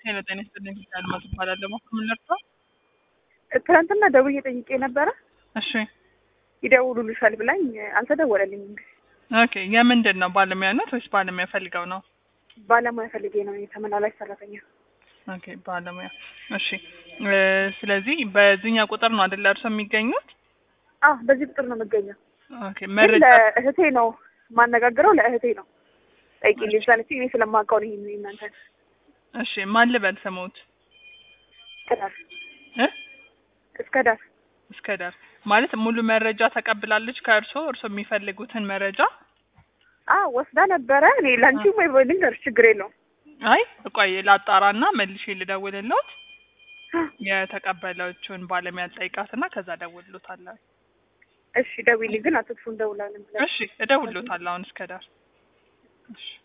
ሄሎ ጤና ይስጥልኝ አልማዝ እባላለሁ። ምን ልርዳው? ትናንትና ደውዬ ጠይቄ ነበረ እሺ ይደውሉልሻል ብላኝ አልተደወለልኝም። ኦኬ የምንድን ነው ባለሙያ ነት ወይስ ባለሙያ ፈልገው ነው? ባለሙያ ፈልጌ ነው የተመላላሽ ሰራተኛ። ኦኬ ባለሙያ እሺ እ ስለዚህ በዚህኛው ቁጥር ነው አይደል እርሶ የሚገኙት? አ በዚህ ቁጥር ነው የምገኘው። ኦኬ ግን መረጃ ለእህቴ ነው ማነጋግረው፣ ለእህቴ ነው ጠይቂልኝ ስላለች እኔ ስለማውቀው ነው ይሄን እናንተ እሺ ማን ልበል ስሙት? እስከ ዳር እ እስከ ዳር እስከ ዳር ማለት ሙሉ መረጃ ተቀብላለች ከእርሶ እርሶ የሚፈልጉትን መረጃ አ ወስዳ ነበረ። እኔ ላንቺ ወይ ወይ ልንገርሽ ችግር የለውም። አይ ቆይ ላጣራና መልሼ ልደውልልዎት የተቀበለችውን ባለሙያ ጠይቃትና ከዛ እደውልልዎታለሁ። እሺ ደውይልኝ፣ ግን አትጥፉ እንደውላለን ብለን እሺ እደውልልዎታለሁ አሁን እስከ ዳር እሺ